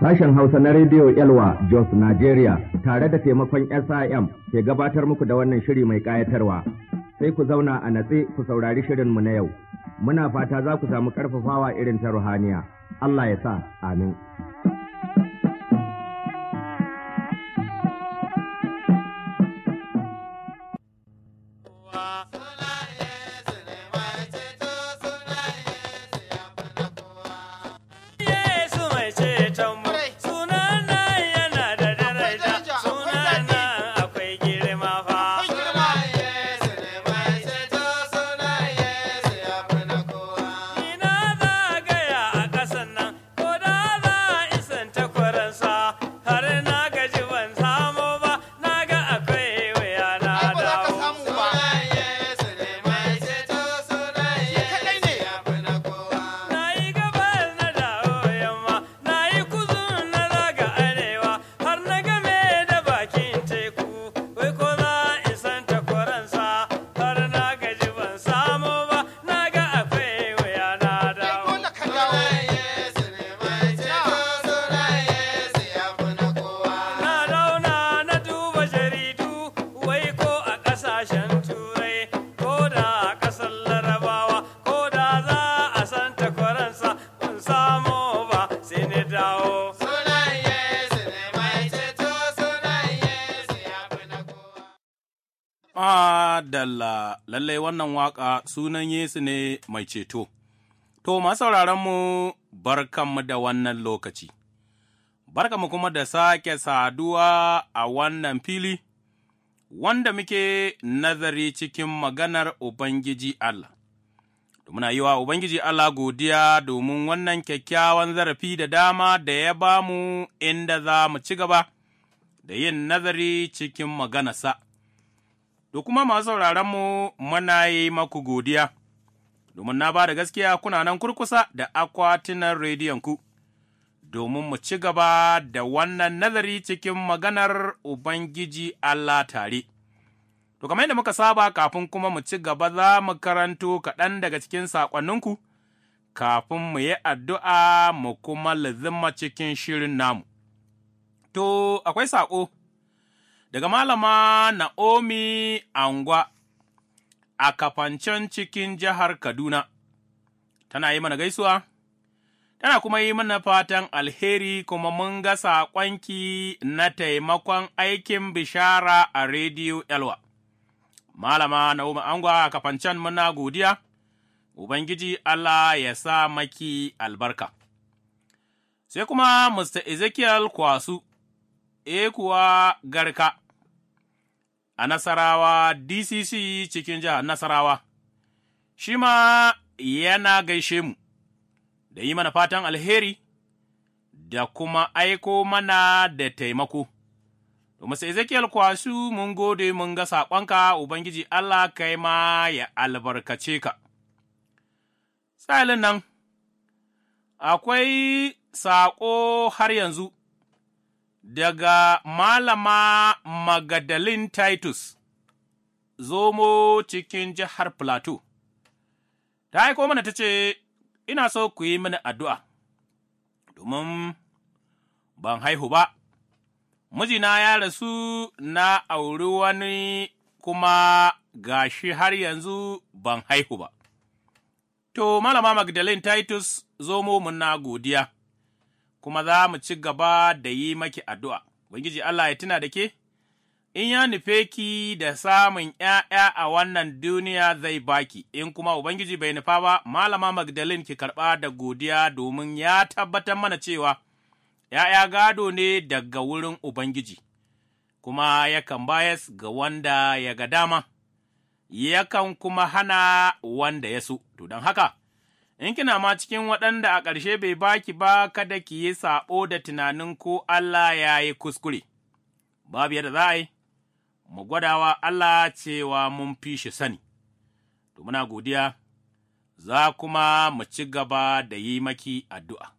Sashen Hausa na Rediyo Elwa Jos Nigeria tare da taimakon SIM ke gabatar muku da wannan shiri mai ƙayatarwa. Sai ku zauna a natse ku saurari shirinmu na yau. Muna fata za ku samu ƙarfafawa irin ta ruhaniya. Allah ya sa, amin. Madalla, lallai wannan waƙa sunan Yesu ne mai ceto. To, mu barkanmu da wannan lokaci, barkanmu kuma da sake saduwa a wannan fili, wanda muke nazari cikin maganar Ubangiji Allah. Muna yi wa Ubangiji Allah godiya domin wannan kyakkyawan zarafi da dama da ya ba mu inda za mu ci gaba da yin nazari cikin maganarsa. da kuma masu sauraronmu muna yi maku godiya, domin na ba da gaskiya kuna nan kurkusa da akwatunan rediyonku, domin mu ci gaba da wannan nazari cikin maganar Ubangiji Allah tare. To, kamar yadda muka saba kafin kuma mu ci gaba za mu karanto kaɗan daga cikin saƙonninku, kafin mu yi addu'a mu kuma lazima cikin shirin namu. To, akwai saƙo. daga Malama Na'omi Angwa a kafancen cikin jihar Kaduna, tana yi mana gaisuwa, tana kuma yi mana fatan alheri kuma mun ga saƙonki na taimakon aikin bishara a Rediyo Elwa. Malama Na'omi Angwa a kafancen muna godiya, Ubangiji Allah ya sa maki albarka. Sai kuma Mr. Ezekiel Kwasu, e kuwa garka. a Nasarawa DCC cikin jihar Nasarawa, shi ma yana gaishe mu, da yi mana fatan alheri, da kuma aiko mana da taimako. Domin sai Ezekiel kwasu mun gode mun ga saƙonka, Ubangiji Allah kai ma ya albarkace ka. Sa'ilin nan, akwai saƙo har yanzu. daga Malama Magadalin Titus, zomo cikin jihar Plateau, ta aiko mana ta ce, Ina so ku yi mini addu'a, domin ban haihu ba, mijina ya rasu na auri wani kuma gashi har yanzu ban haihu ba. To, Malama Magdalene Titus, zomo muna godiya. kuma za mu ci gaba da yi maki addu'a. Ubangiji Allah ya tuna da ke, in ya nufe ki da samun ’ya'ya a wannan duniya zai baki, in kuma Ubangiji bai nufa ba, Malama Magdalene ki karɓa da godiya domin ya tabbatar mana cewa ’ya'ya gado ne daga wurin Ubangiji, kuma yakan bayas ga wanda ya ga dama, yakan kuma hana wanda ya so, to don haka. in kina ma cikin waɗanda a ƙarshe bai baki ba kada ki yi saɓo da tunanin ko Allah ya yi kuskure, babu yadda za a yi, mu gwadawa Allah cewa mun fi shi sani, to muna godiya, za kuma mu ci gaba da yi maki addu'a.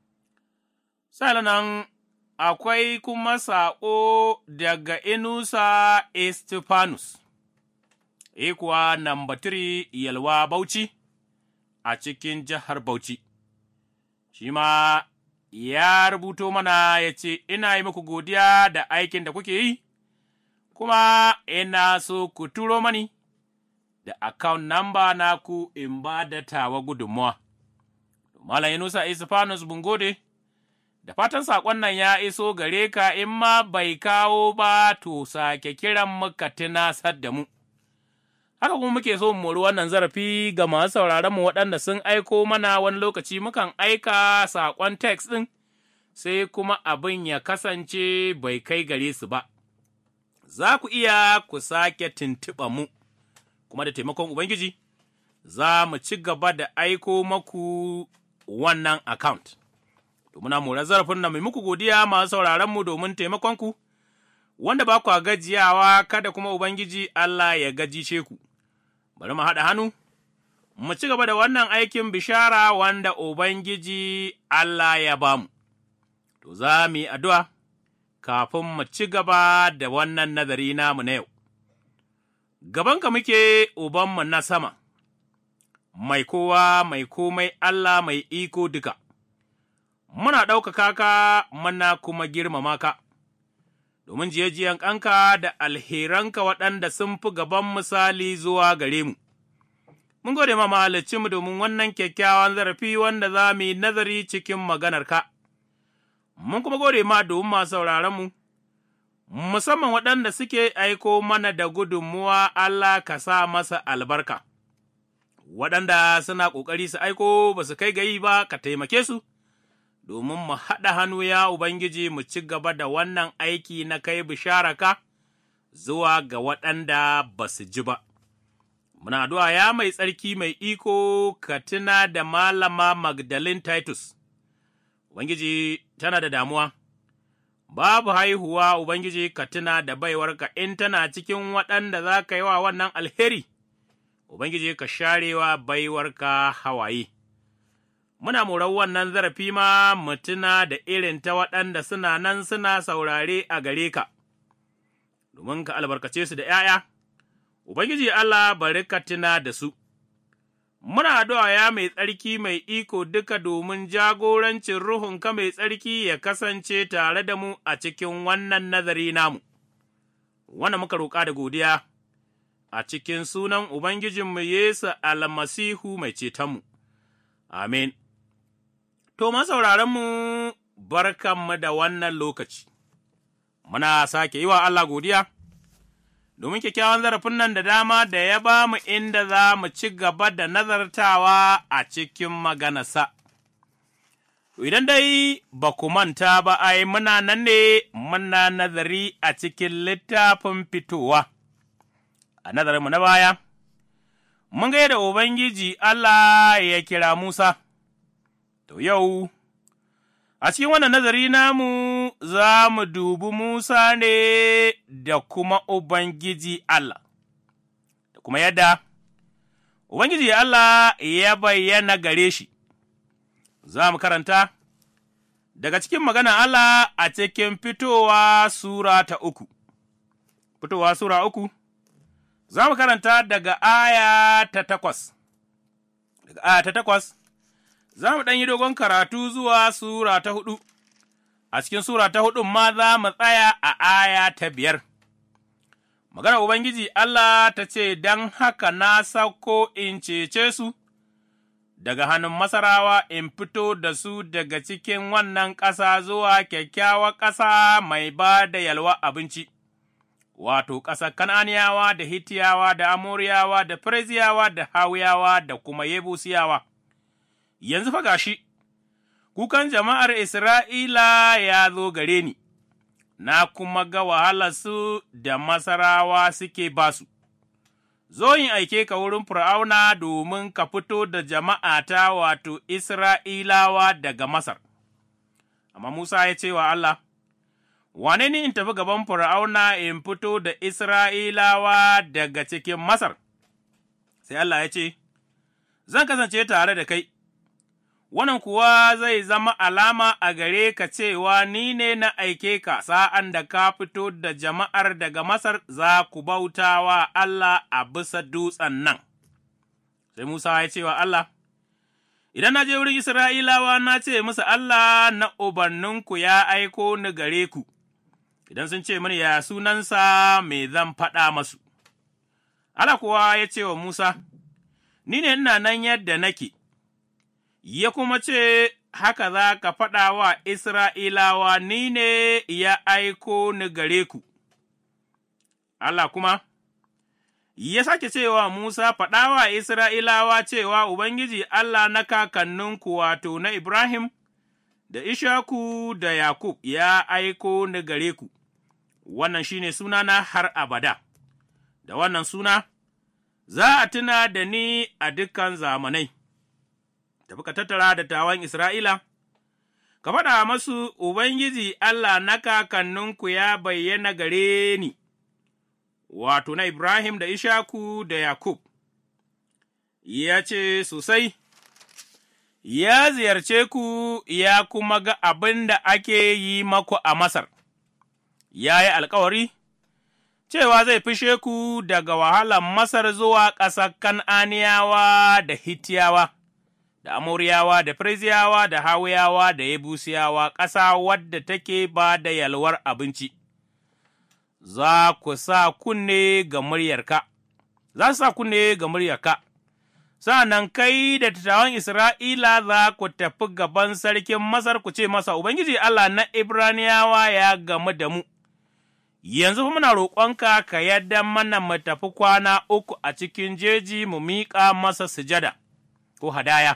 Sa'an akwai kuma saƙo daga Inusa Estefanus, e kuwa namba tiri Yalwa Bauchi a cikin jihar Bauchi, shi ma ya rubuto mana ya ce, Ina yi muku godiya da aikin da kuke yi, kuma ina so ku turo mani da account number naku in ba da tawa gudunmuwa. Malam Yunusa Isifanus Bungode, da fatan saƙon nan ya iso gare ka in ma bai kawo ba to sake kiran muka tunasar da mu. Haka kuma muke so mu mori wannan zarafi ga masu sauraron mu waɗanda sun aiko mana wani lokaci mukan aika saƙon text ɗin, sai kuma abin ya kasance bai kai gare su ba. Za ku iya ku sake tuntuɓa mu, kuma da taimakon Ubangiji, za mu ci gaba da aiko maku wannan account. To muna mora zarafin nan mai muku godiya masu sauraron mu domin taimakonku, wanda ba kwa gajiyawa kada kuma Ubangiji Allah ya gajishe ku. Bari mu haɗa hannu, mu ci gaba da wannan aikin bishara wanda Ubangiji Allah ya bamu. To za mu yi addu'a kafin mu ci gaba da wannan nazari namu na yau. Gabanka muke Ubanmu na sama. mai kowa mai komai Allah mai iko duka, muna ɗaukaka ka muna kuma girmama ka, domin jiyajiyan ƙanka da alheranka waɗanda sun fi gaban misali zuwa gare mu. Mun gode ma mu domin wannan kyakkyawan zarafi wanda za mu yi nazari cikin maganarka, mun kuma gode ma domin masu sauraronmu, musamman waɗanda suke aiko mana da gudunmuwa Allah ka sa masa albarka. waɗanda suna ƙoƙari su aiko ba su kai gayi ba ka taimake su, domin mu haɗa hannu ya Ubangiji mu ci gaba da wannan aiki na kai bisharaka zuwa ga waɗanda ba su ji ba. Muna addu'a ya mai tsarki mai iko ka tuna da malama Magdalene Titus, Ubangiji tana da damuwa, babu haihuwa Ubangiji ka tuna da baiwarka in tana cikin waɗanda za ka yi wa wannan alheri. Ubangiji ka sharewa baiwarka hawaye. Muna morar wannan zarafi ma mutuna da irin ta waɗanda suna nan suna saurare a gare ka, domin ka albarkace su da ’ya'ya, Ubangiji Allah bari ka tuna da su. Muna addu'a ya mai tsarki mai iko duka domin jagorancin Ruhunka mai tsarki ya kasance tare da mu a cikin wannan nazari namu, wanda muka roƙa da godiya. a cikin sunan Ubangijinmu Yesu almasihu mai cetonmu. Amin. To, masauraranmu, barkanmu da wannan lokaci, muna sake yi wa Allah godiya, domin kyakkyawan zarafin nan da dama da ya ba mu inda za mu ci gaba da nazartawa a cikin maganarsa. Idan dai ba ku manta ba, ai, muna nan ne muna nazari a cikin littafin fitowa. a nazarinmu na baya, mun ga yadda Ubangiji Allah ya kira Musa, to yau, a cikin wannan nazari namu za mu dubi Musa ne da kuma Ubangiji Allah, da kuma yadda Ubangiji Allah ya bayyana gare shi, za mu karanta daga cikin magana Allah a cikin fitowa Sura ta uku, fitowa Sura uku. Za mu karanta daga aya ta takwas, daga aya ta takwas, za mu ɗan yi dogon karatu zuwa Sura ta hudu, a cikin Sura ta hudu ma za mu tsaya a aya ta biyar. Maganar Ubangiji Allah ta ce, Don haka na sauko in cece su daga hannun Masarawa in fito da su daga cikin wannan ƙasa zuwa kyakkyawar ƙasa mai ba da yalwa abinci. wato ƙasar Kan'aniyawa da Hittiyawa da Amoriyawa da Fereziyawa da Hawiyawa da kuma Yebusiyawa. Yanzu fa gashi, kukan jama'ar Isra'ila ya zo gare ni, na kuma ga wahalarsu da Masarawa suke basu. Zo in aike ka wurin Fir'auna domin ka fito da jama'ata wato Isra'ilawa daga Masar. Amma Musa ya ce wa Allah, wane ni in tafi gaban Fir'auna in fito da Isra'ilawa daga cikin Masar? Sai Allah ya ce, Zan kasance tare da kai, wannan kuwa zai zama alama a gare ka cewa ni ne na aike ka sa'an da ka fito da jama'ar daga Masar za ku bauta wa Allah a bisa dutsen nan. Sai Musa ya ce wa Allah, Idan na je wurin Isra'ilawa na ce musu Allah na ubanninku ya aiko ni gare ku, idan sun ce mini ya sunansa me zan faɗa masu. Allah kuwa ya ce wa Musa, Ni ne ina nan yadda nake, ya kuma ce, Haka za ka faɗa wa Isra'ilawa, ni ne ya aiko ni gare ku. Allah kuma, ya sake cewa Musa faɗa wa Isra'ilawa cewa Ubangiji Allah na kakanninku wato na Ibrahim, da Ishaku da Yakub ya aiko ni gare ku, wannan shi ne sunana har abada, da wannan suna, za a tuna da ni a dukan zamanai, tafi ka tattara da tawan Isra'ila, ka faɗa masu Ubangiji Allah na kakanninku ya bayyana gare ni. wato na Ibrahim da Ishaku da Yakub, ya ce sosai, ya ziyarce ku ya kuma ga abin da ake yi maku a Masar, ya yi alkawari, cewa zai fishe ku daga wahalar Masar zuwa ƙasar Kan'aniyawa da Hitiyawa, da Amoriyawa da Firziyawa da Hawiyawa da Yebusiyawa, ƙasa wadda take ba da yalwar abinci. za ku sa kunne ga muryarka, za su sa kunne ga muryarka, sa'an kai da tattawan Isra'ila za ku tafi gaban sarkin Masar ku ce masa, Ubangiji Allah na Ibraniyawa ya gamu da mu, yanzu fa muna roƙonka ka yadda mana mu tafi kwana uku a cikin jeji mu miƙa masa sujada ko hadaya,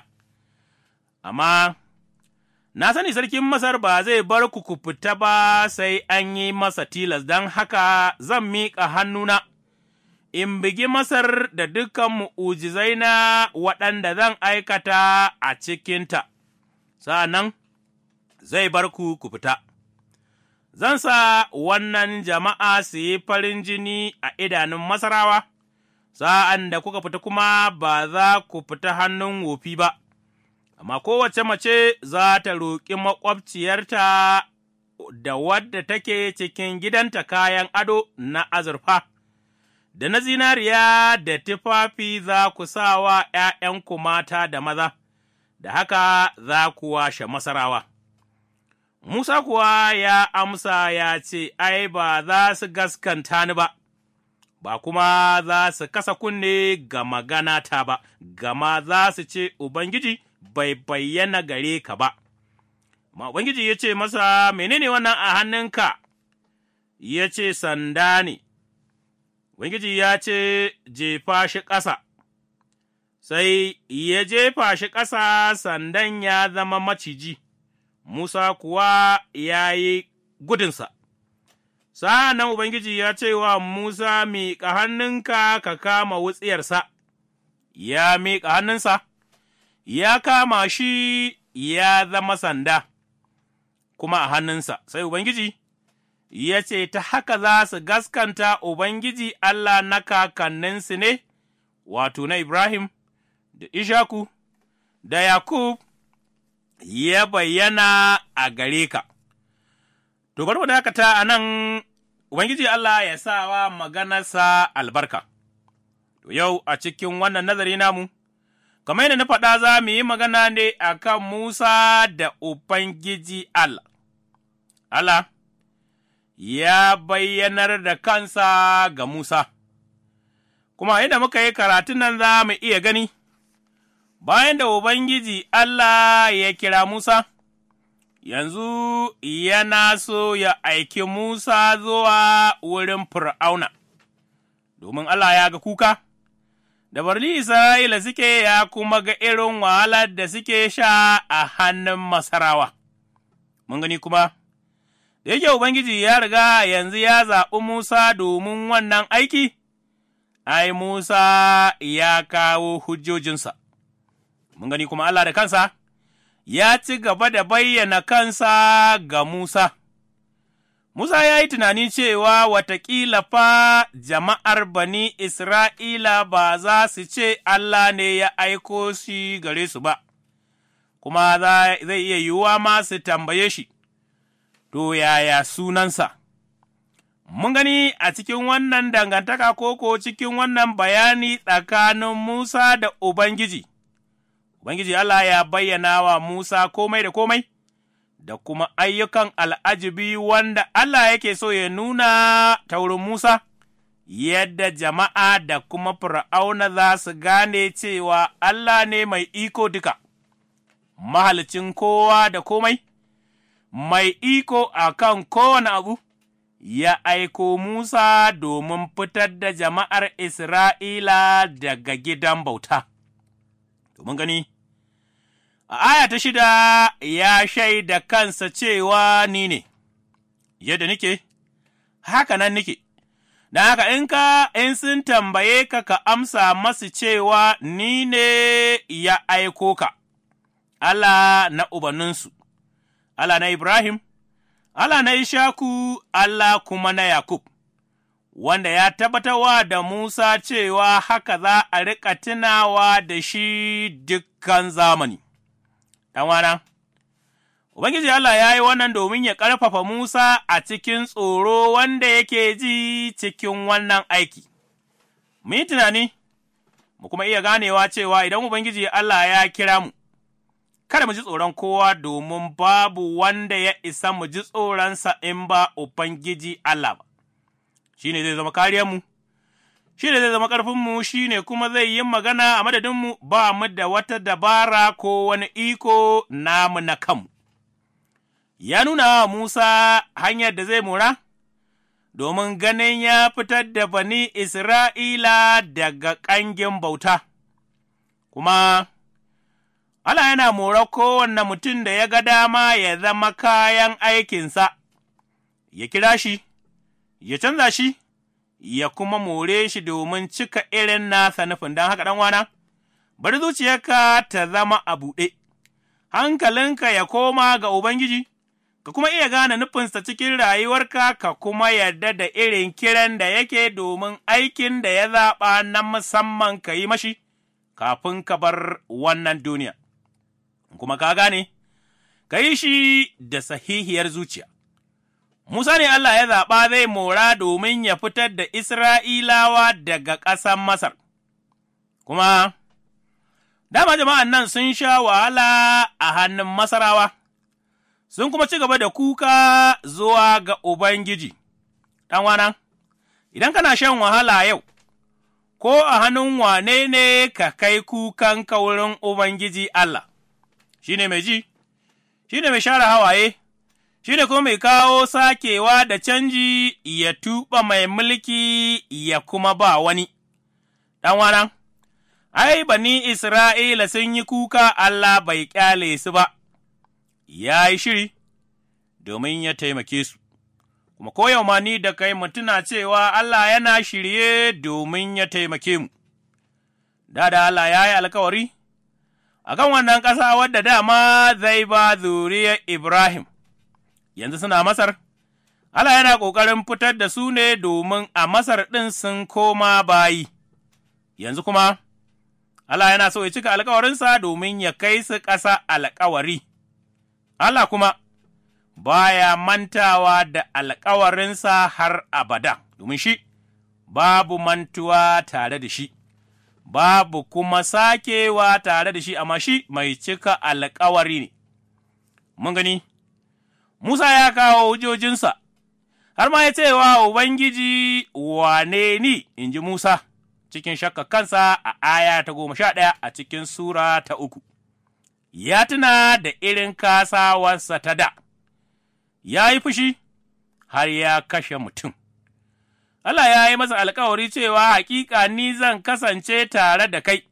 amma Na sani sarkin Masar ba zai bar ku ku fita ba sai an yi masa tilas, don haka zan miƙa hannuna, in bigi Masar da dukan mu'ujizai na waɗanda zan aikata a cikinta, sa'an zai bar ku ku fita. Zan sa wannan jama'a su yi farin jini a idanun Masarawa, sa'an da kuka fita kuma ba za ku fita hannun wofi ba. amma kowace mace za ta roƙi maƙwabciyarta da wadda take cikin gidanta kayan ado na azurfa, da na zinariya da tufafi za ku sa wa ’ya'yanku mata da maza, da haka za ku washe masarawa. Musa kuwa ya amsa ya ce, Ai, ba za su gaskanta ni ba, ba kuma za su kasa kunne ga maganata ba, gama za su ce, Ubangiji, bai bayyana gare ka ba. Ma Ubangiji ya ce masa, Menene wannan a hannunka? Ya ce, Sanda ne, Ubangiji ya ce, Jefa shi ƙasa, sai ya jefa shi ƙasa sandan ya zama maciji, Musa kuwa ya yi gudunsa. Sa'an nan Ubangiji ya ce wa Musa, Miƙa hannunka ka kama wutsiyarsa, ya miƙa hannunsa. ya kama shi ya zama sanda, kuma a hannunsa, sai Ubangiji ya ce, Ta haka za su gaskanta Ubangiji Allah na kakanninsu ne, wato na Ibrahim, da Ishaku, da Yakub, ya bayyana a gare ka. To, bari mu dakata a nan, Ubangiji Allah ya sa wa maganarsa albarka. To, yau a cikin wannan nazari namu, kamar yadda na faɗa za mu yi magana ne a kan Musa da Ubangiji Allah. Allah ya bayyanar da kansa ga Musa, kuma yadda muka yi karatun nan za mu iya gani, bayan da Ubangiji Allah ya kira Musa, yanzu yana so ya aiki Musa zuwa wurin Fir'auna, domin Allah ya ga kuka. da barli Isra'ila suke ya kuma ga irin wahalar da suke sha a hannun Masarawa. Mun gani kuma, da yake Ubangiji ya riga yanzu ya zaɓi Musa domin wannan aiki, ai, Musa ya kawo hujjojinsa. Mun gani kuma Allah da kansa, ya ci gaba da bayyana kansa ga Musa. Musa ya yi tunani cewa watakila fa jama'ar bani Isra'ila ba za su ce Allah ne ya aiko shi gare su ba, kuma zai iya yiwuwa ma su tambaye shi, to yaya sunansa? Mun gani a cikin wannan dangantaka koko cikin wannan bayani tsakanin Musa da Ubangiji, Ubangiji Allah ya bayyana wa Musa komai da komai, da kuma ayyukan al'ajibi wanda Allah yake so ya nuna ta wurin Musa, yadda jama'a da kuma fir'auna za su gane cewa Allah ne mai iko duka, mahalicin kowa da komai, mai iko a kan kowane abu. ya aiko Musa domin fitar da jama'ar Isra'ila daga gidan bauta. Domin gani, a aya ta shida ya shaida kansa cewa ni ne, yadda nike, haka nan nike, don haka in ka in sun tambaye ka ka amsa masu cewa ni ne ya aiko ka, Allah na ubanninsu, Allah na Ibrahim, Allah na Ishaku, Allah kuma na Yakub, wanda ya tabbatarwa da Musa cewa haka za a riƙa tunawa da shi dukkan zamani. ɗanwana, Ubangiji Allah ya yi wannan domin ya ƙarfafa Musa a cikin tsoro wanda yake ji cikin wannan aiki. Mu yi tunani, mu kuma iya ganewa cewa idan Ubangiji Allah ya kira mu, kada mu ji tsoron kowa domin babu wanda ya isa mu ji tsoronsa in ba Ubangiji Allah ba, shi ne zai zama kariyarmu, shi ne zai zama ƙarfinmu, shi ne kuma zai yi magana a madadinmu ba mu da wata dabara ko wani iko namu na kanmu. Ya nuna wa Musa hanyar da zai mura, domin ganin ya fitar da bani Isra'ila daga ƙangin bauta, kuma Allah yana mora kowanne mutum da ya ga dama ya zama kayan aikinsa, ya kira shi, ya canza shi, ya kuma more shi domin cika irin nasa nufin don haka ɗanwana, bari zuciyarka ta zama a buɗe, hankalinka ya koma ga Ubangiji, ka kuma iya gane nufinsa cikin rayuwarka, ka kuma yarda da irin kiran da yake domin aikin da ya zaɓa na musamman ka yi mashi, kafin ka bar wannan duniya. kuma ka gane, ka yi shi da sahihiyar zuciya. Musa ne Allah ya zaɓa zai mora domin ya fitar da Isra'ilawa daga ƙasar Masar, kuma dama jama'an nan sun sha wahala a hannun Masarawa, sun kuma ci gaba da kuka zuwa ga Ubangiji, ɗanwana, idan kana shan wahala yau, ko a hannun wane ne ka kai kukan kaurin Ubangiji Allah. shi ne mai ji, shi ne mai share hawaye, shi ne kuma mai kawo sakewa da canji ya tuɓa mai mulki ya kuma ba wani. Ɗanwana, ai, bani Isra'ila sun yi kuka Allah bai ƙyale su ba, ya yi shiri domin ya taimake su, kuma koyau ma ni da kai mutuna cewa Allah yana shirye domin ya taimake mu. Da da Allah ya yi alkawari. a kan wannan ƙasa wadda dama zai ba zuriyar Ibrahim, yanzu suna Masar, Allah yana ƙoƙarin fitar da su ne domin a Masar ɗin sun koma bayi, yanzu kuma, Allah yana so ya cika alkawarinsa domin ya kai su ƙasa alkawari, Allah kuma baya mantawa da alkawarinsa har abada, domin shi babu mantuwa tare da shi. babu kuma sakewa tare da shi, amma shi mai cika alkawari ne. Mun gani, Musa ya kawo hujjojinsa, har ma ya ce wa Ubangiji wane ni, in ji Musa, cikin shakka kansa a aya ta goma sha ɗaya a cikin Sura ta uku. Ya tuna da irin kasawarsa ta da, ya yi fushi har ya kashe mutum. Allah ya yi masa alkawari cewa hakika ni zan kasance tare da kai,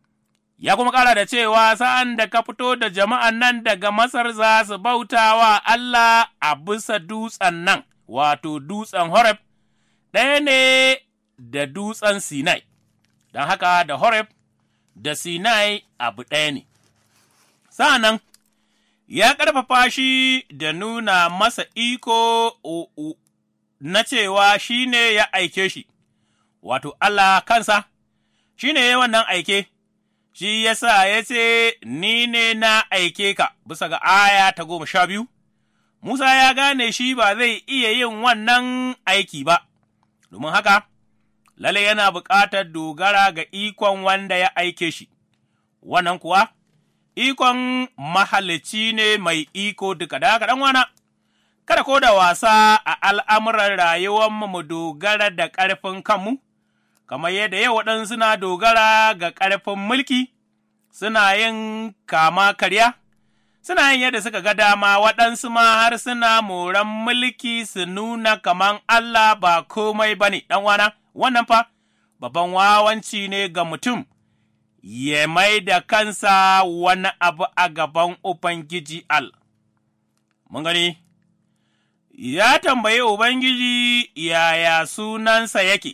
ya kuma ƙara da cewa sa'an da ka fito da jama'an nan daga Masar za su bauta wa Allah a bisa dutsen nan, wato dutsen Horeb, ɗaya ne da dutsen Sinai, don haka da Horeb da Sinai abu ɗaya ne. Sa'an nan, ya ƙarfafa shi da nuna masa iko na cewa shi ne ya aike shi, wato Allah kansa, shi ne ya wannan aike, shi ya sa ya ce, Ni ne na aike ka, bisa ga aya ta goma sha biyu, Musa ya gane shi ba zai iya yin wannan aiki ba, domin haka, lalle yana buƙatar dogara ga ikon wanda ya aike shi, wannan kuwa ikon mahalicci ne mai iko duka da haka wana, kada ko da wasa a al'amuran rayuwarmu mu dogara da ƙarfin kanmu, kamar yadda yau waɗansu suna dogara ga ƙarfin mulki, suna yin kama karya, suna yin yadda suka ga dama waɗansu ma har suna moran mulki su nuna kaman Allah ba komai ba ne, wana, wannan fa, babban wawanci ne ga mutum. ya mai da kansa wani abu a gaban Ubangiji Al. Mun gani, ya tambayi Ubangiji yaya sunansa yake,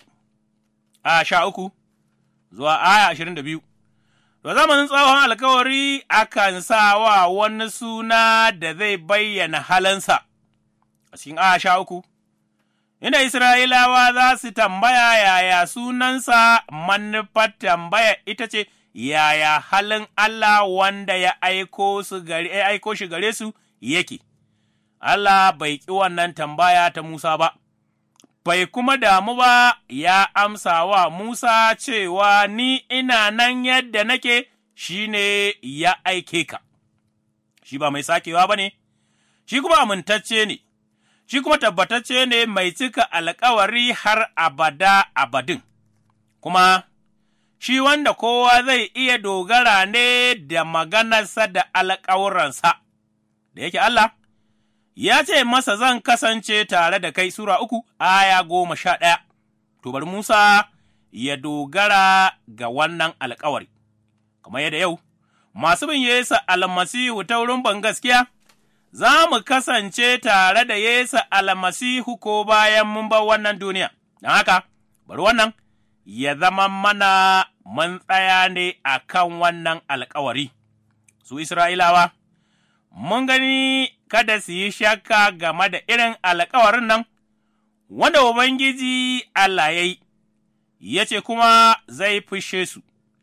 a sha uku zuwa aya ashirin da biyu. To zamanin tsohon alkawari akan sa wa wani suna da zai bayyana halansa a cikin aya sha uku. inda Isra'ilawa za su tambaya yaya sunansa manufar tambaya ita ce, yaya halin Allah wanda ya aiko, su gare, ya aiko shi gare su yake. Allah bai ƙi wannan tambaya ta Musa ba, bai kuma damu ba ya amsa wa Musa cewa ni ina nan yadda nake shi ne ya aike ka, shi ba mai sakewa ba ne, shi kuma amintacce ne. shi kuma tabbatacce ne mai cika alkawari har abada abadin, kuma shi wanda kowa zai iya dogara ne da maganarsa da alkawuransa, da yake Allah, ya ce masa zan kasance tare da kai Sura uku, aya goma sha ɗaya, to bari Musa ya dogara ga wannan alkawari, kamar yadda yau, masu bin Yesu almasihu ta wurin ban gaskiya. za mu kasance tare da Yesu almasihu ko bayan mun bar wannan duniya, don haka, bari wannan ya zama mana mun tsaya ne a kan wannan alkawari. Su Isra'ilawa, mun gani kada su yi shakka game da irin alkawarin nan, wanda Ubangiji Allah ya yi, ya ce kuma zai fushe su,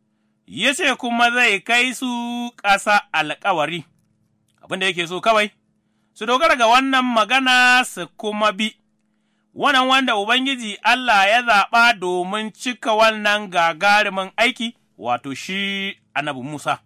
ya ce kuma zai kai su ƙasa alkawari. abin da yake so kawai, su dogara ga wannan magana su kuma bi, wannan wanda Ubangiji Allah ya zaɓa domin cika wannan gagarumin aiki, wato shi annabi Musa.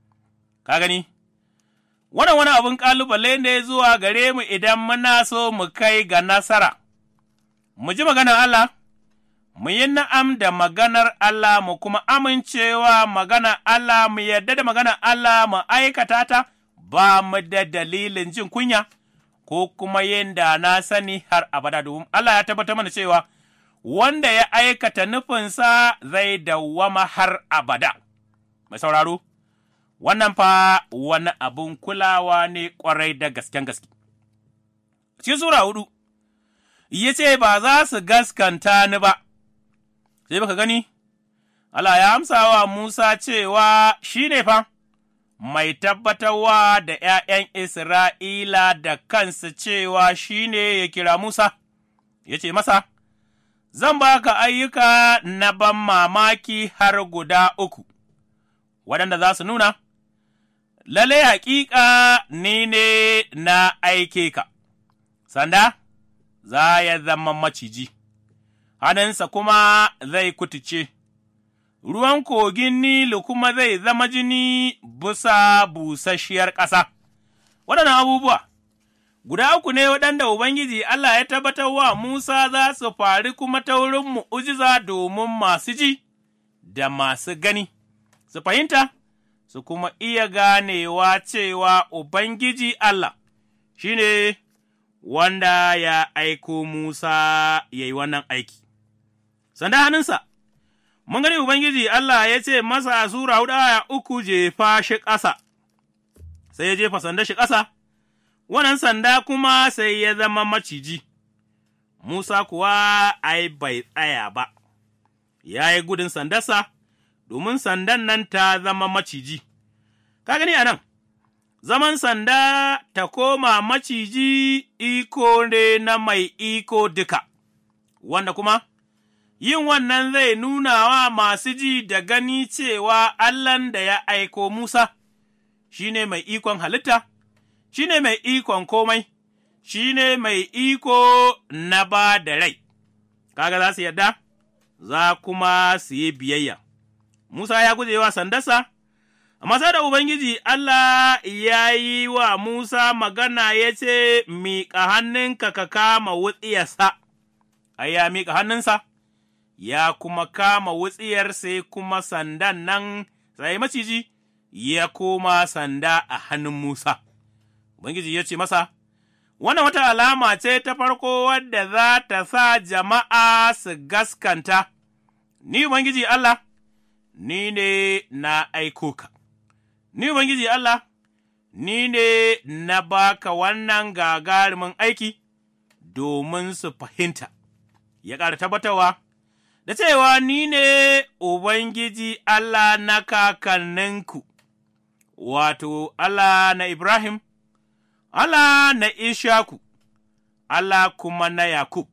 Ka gani, wannan wani abin ƙalubale ne zuwa gare mu idan muna so mu kai ga nasara, mu ji maganar Allah. mu yi na'am da maganar Allah mu kuma amincewa maganar Allah mu yarda da maganar Allah mu aikata ta ba mu da dalilin jin kunya ko kuma yin da na sani har abada domin Allah ya tabbatar mana cewa wanda ya aikata nufinsa zai dawwama har abada. Mai sauraro, wannan fa wani abun kulawa ne ƙwarai da gasken gaske. Cikin Sura hudu, ya ce ba za su gaskanta ni ba, sai baka gani, Allah ya amsa wa Musa cewa shi ne fa. mai tabbatarwa da ’ya'yan Isra'ila da kansa cewa shi ne ya kira Musa, ya ce masa, Zan ba ka ayyuka na ban mamaki har guda uku, waɗanda za su nuna, Lalle haƙiƙa ni ne na aike ka, sanda za ya zama maciji, hannunsa kuma zai kutuce. ruwan kogin Nilu kuma zai zama jini bisa busasshiyar ƙasa. Waɗannan abubuwa, guda uku ne waɗanda Ubangiji Allah ya tabbatar wa Musa za su fari kuma ta wurin mu'ujiza domin masu ji da masu gani, su fahimta, su kuma iya ganewa cewa Ubangiji Allah shi ne wanda ya aiko Musa ya yi wannan aiki. Sanda hannunsa. mun gani Ubangiji Allah ya ce masa a Sura huɗu aya uku jefa shi ƙasa, sai ya jefa sanda shi ƙasa, wannan sanda kuma sai ya zama maciji, Musa kuwa ai bai tsaya ba, ya yi gudun sandarsa, domin sandan nan ta zama maciji. Ka gani a nan, zaman sanda ta koma maciji iko ne na mai iko duka, wanda kuma yin wannan zai nuna wa masu ji da gani cewa Allahn da ya aiko Musa shi ne mai ikon halitta, shi ne mai ikon komai, shi ne mai iko na ba da rai, kaga za su yarda, za kuma su yi biyayya. Musa ya guje wa sandarsa, Amma sai da Ubangiji Allah ya yi wa Musa magana ya ce, Miƙa hannunka ka kama wutsiyarsa, ai, ya miƙa hannunsa, ya kuma kama wutsiyar sai kuma sandan nan sai maciji ya koma sanda a hannun Musa. Ubangiji ya ce masa, Wannan wata alama ce ta farko wadda za ta sa jama'a su gaskanta, ni Ubangiji Allah, ni ne na aiko ka, ni Ubangiji Allah, ni ne na baka wannan gagarumin aiki domin su fahimta, ya ƙara tabbatarwa. da cewa ni ne Ubangiji Allah na kakanninku, wato Allah na Ibrahim, Allah na Ishaku, Allah kuma na Yakub,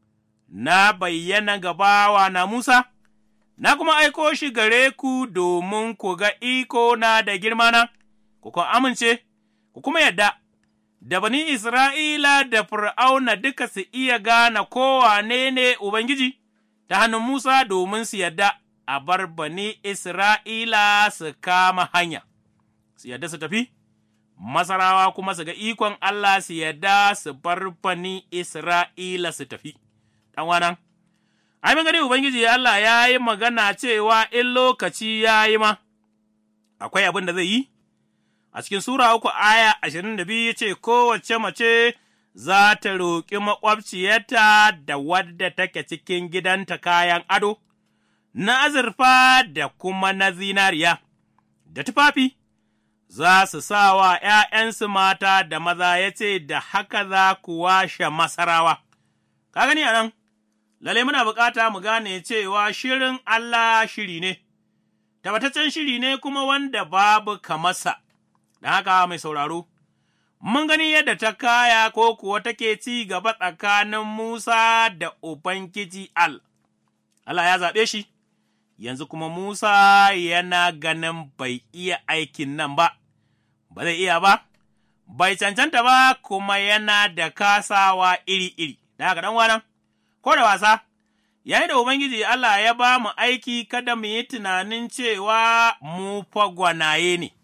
na bayyana gabawa na Musa, na kuma aiko shi gare ku domin ku ga iko na da girmana, ku kuma amince, ku kuma yadda. Da bani Isra'ila da Fir'auna duka su iya gane kowane ne Ubangiji, ta hannun Musa domin su yadda a bar bani Isra'ila su kama hanya, su yadda su tafi, Masarawa kuma su ga ikon Allah su yadda su bar bani Isra'ila su tafi. Ɗanwanan, ai, gani Ubangiji Allah ya yi magana cewa in lokaci ya yi ma, akwai abin da zai yi? A cikin Sura uku aya ashirin da biyu ce, Kowace mace za ta roƙi maƙwabciyarta da wadda take cikin gidanta kayan ado, na azurfa da kuma na zinariya, da tufafi, za su sa wa ’ya'yansu mata da maza ya ce, Da haka za ku washe masarawa. Ka gani a nan, lalle muna bukata mu gane cewa shirin Allah shiri ne, tabbataccen shiri ne kuma wanda babu kamarsa, da haka mai sauraro. mun gani yadda ta kaya ko kuwa take ci gaba tsakanin Musa da Ubangiji Al. Allah ya zaɓe shi, yanzu kuma Musa yana ganin bai iya aikin nan ba, ba zai iya ba, bai cancanta ba kuma yana da kasawa iri-iri, da haka ɗan ko da wasa, yayin da Ubangiji Allah ya ba mu aiki kada mu yi tunanin cewa mu fa gwanaye ne,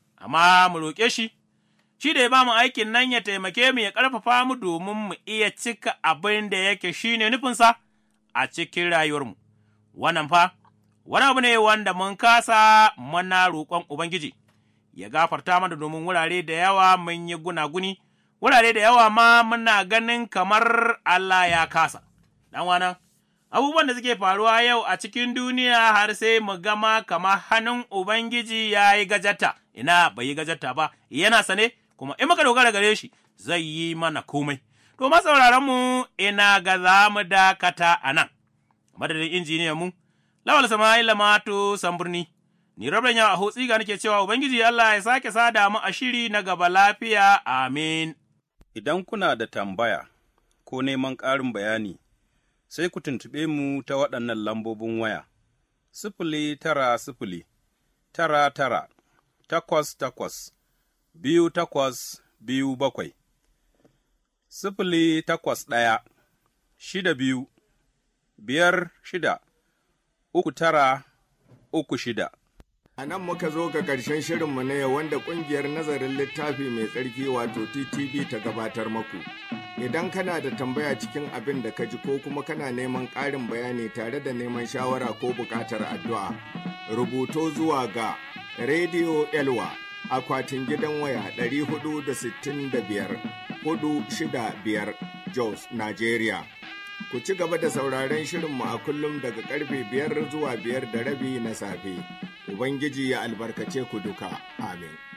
amma mu roƙe shi. shi da ya ba mu aikin nan ya taimake mu ya ƙarfafa mu domin mu iya cika abin da yake shi ne nufinsa a cikin rayuwarmu. Wannan fa, wani abu ne wanda mun kasa muna roƙon Ubangiji, ya gafarta mana domin wurare da yawa mun yi gunaguni, wurare da yawa ma muna ganin kamar Allah ya kasa. Ɗan abubuwan da suke faruwa yau a cikin duniya har sai mu gama kamar hannun Ubangiji ya yi gajata, ina bai yi gajata ba, yana sane. kuma in muka dogara gare shi zai yi mana komai. To, mu ina ga za mu dakata a nan, madadin injiniyan mu, Lawal Sama'ila Mato Samburni, ni rabin yawa a hotsi ga nake cewa Ubangiji Allah ya sake sada mu a shiri na gaba lafiya, amin. Idan kuna da tambaya ko neman ƙarin bayani, sai ku tuntuɓe mu ta waɗannan lambobin waya, sifili tara sifili, tara tara, takwas takwas. biyu takwas biyu bakwai, sifili takwas ɗaya, shida biyu, biyar shida, uku tara, uku shida. A nan muka zo ga ƙarshen shirinmu na yau wanda ƙungiyar nazarin littafi mai tsarki wato TTV ta gabatar maku. Idan kana da tambaya cikin abin da ka ji ko kuma kana neman ƙarin bayani tare da neman shawara ko buƙatar addu'a, rubuto zuwa ga Radio Elwa akwatin gidan waya 465 465 Jos, Nigeria. Ku ci gaba da sauraron shirinmu a kullum daga karfe biyar zuwa biyar da rabi na safe. Ubangiji ya albarkace ku duka. Amin.